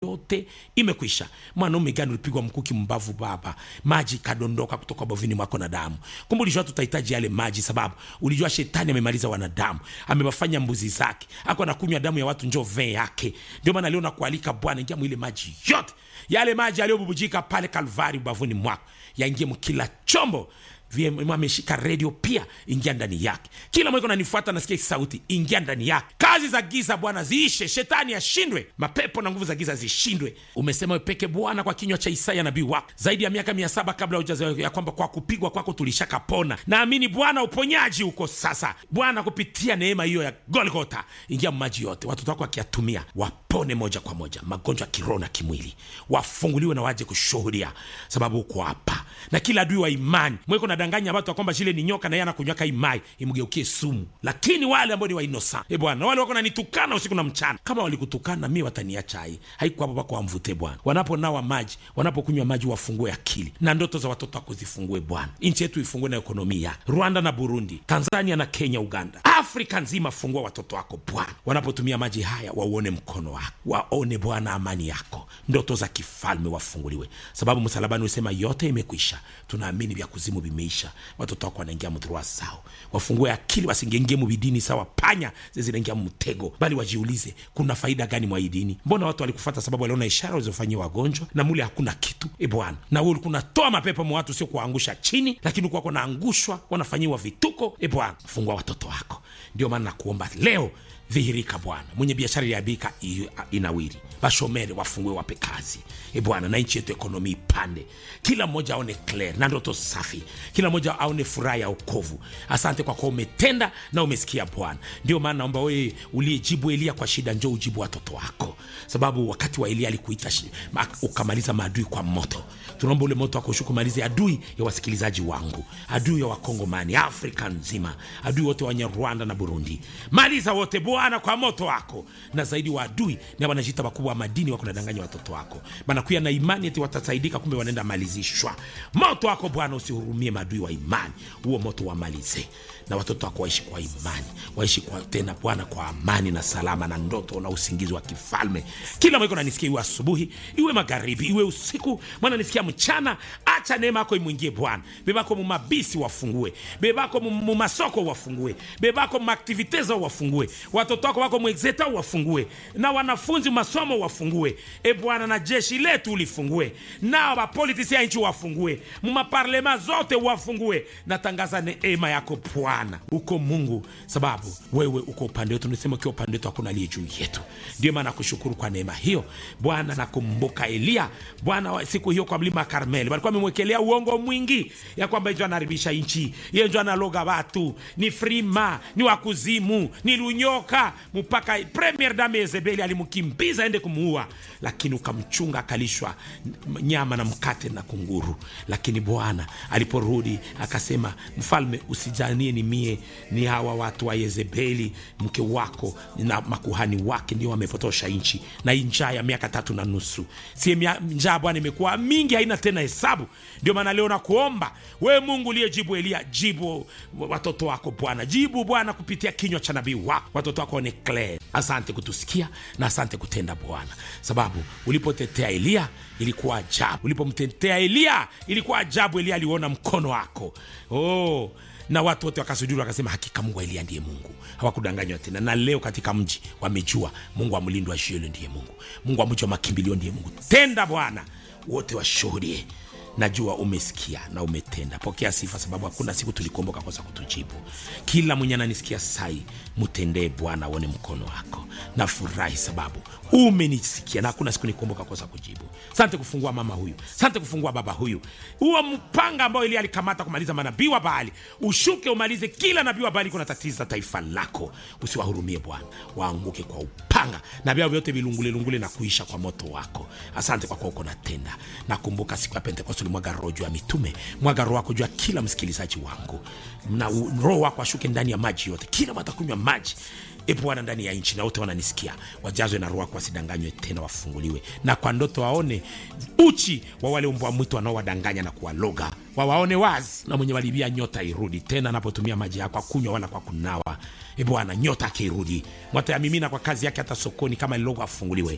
yote imekwisha mwanaume gani ulipigwa mkuki mbavu baba maji ikadondoka kutoka bovini mwako na damu kumbe ulijua tutahitaji yale maji sababu ulijua shetani amemaliza wanadamu amewafanya mbuzi zake ako anakunywa damu ya watu njo vee yake ndio maana leo nakualika bwana ingia mwile maji yote yale maji yaliyobubujika pale kalvari ubavuni mwako yaingie mkila chombo VM ameshika redio pia, ingia ndani yake. Kila mweko nanifuata, nasikia hii sauti, ingia ndani yake. Kazi za giza Bwana ziishe, shetani ashindwe, mapepo na nguvu za giza zishindwe. Umesema peke Bwana kwa kinywa cha Isaya nabii wako zaidi ya miaka mia saba kabla hujazaliwa, ya kwamba kwa kupigwa kwako tulishakapona. Naamini Bwana uponyaji uko sasa. Bwana, kupitia neema hiyo ya Golgota, ingia maji yote, watoto wako wakiyatumia wapone moja kwa moja, magonjwa ya kiroho na kimwili, wafunguliwe na waje kushuhudia, sababu uko hapa na kila adui wa imani mweko nadanganya watu kwamba shile ni nyoka na yeye anakunywaka imai imgeukie sumu. Lakini wale ambao ni wa innocent, e Bwana, wale wako nanitukana usiku na mchana, kama walikutukana mimi wataniacha hai haiko hapo pako wamvute Bwana. Wanaponawa maji, wanapokunywa maji, wafungue akili na ndoto za watoto wako zifungue Bwana. Nchi yetu ifungue na ekonomia, Rwanda na Burundi, Tanzania na Kenya, Uganda, Afrika nzima, fungua watoto wako Bwana. Wanapotumia maji haya, wauone mkono wako, waone Bwana amani yako, ndoto za kifalme wafunguliwe, sababu msalabani usema yote imekwisha. Tunaamini vya kuzimu vimeisha, watoto wako wanaingia mdhurua sao, wafungue akili, wasingengie mubidini sawa panya zinaingia mtego, bali wajiulize kuna faida gani mwa hii dini? Mbona watu walikufata sababu waliona ishara walizofanyia wagonjwa na mule hakuna kitu. E Bwana, na wewe ulikuwa unatoa mapepo mwa watu, sio kuwaangusha chini, lakini ulikuwa wanaangushwa, wanafanyiwa vituko. E Bwana, fungua watoto wako. Ndio maana nakuomba leo dhihirika Bwana, mwenye biashara iliabika inawiri, bashomere wafungue, wape kazi e Bwana, na nchi yetu ekonomi ipande, kila mmoja aone clear na ndoto safi, kila mmoja aone furaha ya okovu. Asante kwa kuwa umetenda na umesikia Bwana. Ndio maana naomba wewe uliyejibu Elia kwa shida, njoo ujibu watoto wako, sababu wakati wa Elia alikuita ukamaliza maadui kwa moto. Tunaomba ule moto wako ushuke, umalize adui ya wasikilizaji wangu, adui ya Wakongomani, Afrika nzima, adui wote wenye Rwanda na Burundi, maliza wote Bwana kwa moto wako, na zaidi wa adui na wanajita wakubwa wa madini wako nadanganya watoto wako, banakuya na imani eti watasaidika, kumbe wanaenda malizishwa. Moto wako Bwana usihurumie maadui wa imani, huo moto wamalize, na watoto wako waishi kwa imani, waishi kwa tena Bwana kwa amani na salama na ndoto na usingizi wa kifalme. Kila mwiko nanisikia, iwe asubuhi iwe magharibi iwe usiku, mwana nisikia mchana. Acha neema yako imwingie Bwana, bebako mumabisi wafungue, bebako mumasoko wafungue, bebako mumaktivite zao wafungue watoto wako wako mwexeta wafungue, na wanafunzi masomo wafungue, e Bwana, na jeshi letu ulifungue, na wapolitisi ya nchi wafungue, mumaparlema zote wafungue. Natangaza neema yako Bwana, uko Mungu, sababu wewe uko upande wetu. Nisema ukiwa upande wetu hakuna aliye juu yetu. Ndio maana nakushukuru kwa neema hiyo Bwana. Nakumbuka Eliya Bwana, siku hiyo kwa mlima Karmeli walikuwa wamemwekelea uongo mwingi ya kwamba njo anaharibisha nchi, ye njo analoga watu, ni frima, ni wakuzimu, ni lunyoka mpaka premier dame Yezebeli alimkimbiza aende kumuua, lakini ukamchunga akalishwa nyama na mkate na kunguru. Lakini Bwana aliporudi akasema, mfalme, usijanie ni mie, ni hawa watu wa Yezebeli mke wako na makuhani wake ndio wamepotosha nchi, na hii njaa ya miaka tatu na nusu, si njaa Bwana imekuwa mingi, haina tena hesabu. Ndio maana leo nakuomba we Mungu uliyejibu Eliya, jibu watoto wako Bwana, jibu Bwana kupitia kinywa cha nabii wako watoto wako waone clear. Asante kutusikia na asante kutenda Bwana, sababu ulipotetea Eliya ilikuwa ajabu, ulipomtetea Eliya ilikuwa ajabu. Eliya aliona mkono wako oh, na watu wote wakasujudi wakasema, hakika Mungu wa Eliya ndiye Mungu, hawakudanganywa tena. Na leo katika mji wamejua Mungu wa mlindo wa Shielo ndiye Mungu, Mungu wa mji wa makimbilio ndiye Mungu. Tenda Bwana, wote washuhudie Najua umesikia na umetenda. Pokea sifa, sababu hakuna siku tulikuomboka kosa kutujibu. Kila mwenye ananisikia sai, mtendee Bwana, aone mkono wako. Nafurahi sababu umenisikia na hakuna siku nikuomboka kosa kujibu. Sante kufungua mama huyu, sante kufungua baba huyu. Huo mpanga ambao Elia alikamata kumaliza manabii wa Baali, ushuke umalize kila nabii wa Baali kuna tatiza taifa lako. Usiwahurumie Bwana, waanguke kwa upanga na vyao vyote vilungulelungule na kuisha kwa moto wako. Asante kwa kuwa uko natenda. Nakumbuka siku ya Pentekoste ulimwaga roho juu ya mitume, mwaga roho wako juu ya kila msikilizaji wangu, na roho wako ashuke ndani ya maji yote, kila watakunywa maji E Bwana, ndani ya nchi na wote wananisikia, wajazwe na roho wako, wasidanganywe tena, wafunguliwe na kwa ndoto waone uchi wa wale mbwa mwitu wanaowadanganya na kuwaloga, wawaone wazi, na mwenye walibia nyota irudi tena, anapotumia maji yako akunywa wala kwa kunawa. E Bwana, nyota akirudi mwata ya mimina kwa kazi yake, hata sokoni kama lilogo afunguliwe.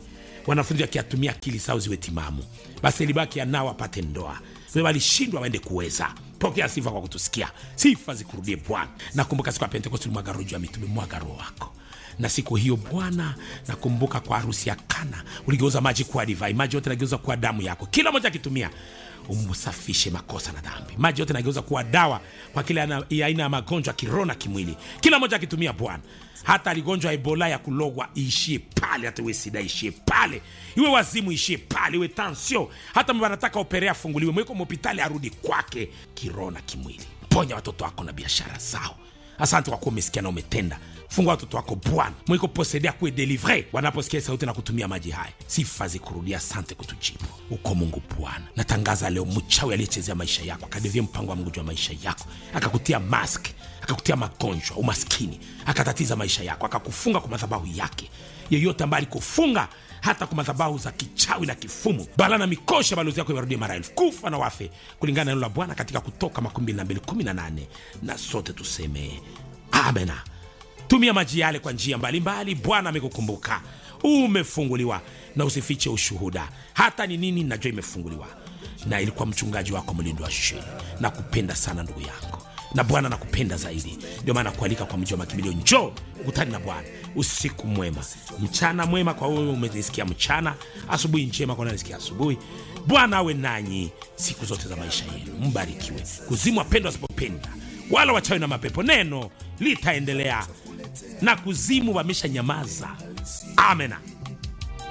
wanafunzi wakiatumia akili zao ziwe timamu basi libaki anao apate ndoa Wewe walishindwa waende kuweza pokea sifa kwa kutusikia sifa zikurudie bwana nakumbuka siku ya pentekosti ulimwaga roho juu ya mitume mwaga roho wako na siku hiyo bwana nakumbuka kwa harusi ya kana uligeuza maji kuwa divai maji yote nageuza kuwa damu yako kila moja akitumia umsafishe makosa na dhambi maji yote nageuza kuwa dawa kwa kila ana- ya aina ya magonjwa ya kiroho na kimwili kila moja akitumia bwana hata aligonjwa ebola ya kulogwa iishie pale hata iwe sida ishie pale iwe wazimu ishie pale iwe tansio hata mba anataka operea afunguliwe mweko mhopitali arudi kwake kiroho na kimwili ponya watoto wako na biashara zao asante kwa kuwa umesikia na umetenda fungua watoto wako bwana mwiko posede kuwe delivre wanaposikia sauti na kutumia maji haya sifa zikurudia asante kutujibu uko mungu bwana natangaza leo mchawi aliyechezea maisha yako akadevia mpango wa mungu juu ya maisha yako akakutia mask akakutia magonjwa umaskini akatatiza maisha yako akakufunga kwa madhabahu yake yeyote ambaye alikufunga hata kwa madhabahu za kichawi na kifumu bala na mikosha balozi yako iwarudie mara elfu kufa na wafe kulingana na neno la bwana katika kutoka 2218 na sote tuseme amena tumia maji yale kwa njia mbalimbali bwana amekukumbuka umefunguliwa na usifiche ushuhuda hata ni nini najua imefunguliwa na ilikuwa mchungaji wako mlindo wa sheni na kupenda sana ndugu yangu na bwana nakupenda zaidi ndio maana kualika kwa mji wa makimbilio njoo ukutani na bwana usiku mwema mchana mwema kwa wewe umenisikia mchana asubuhi njema kwa nanisikia asubuhi bwana awe nanyi siku zote za maisha yenu mbarikiwe kuzimu wapendwa wasipopenda wala wachawi na mapepo neno litaendelea na kuzimu wamesha nyamaza amena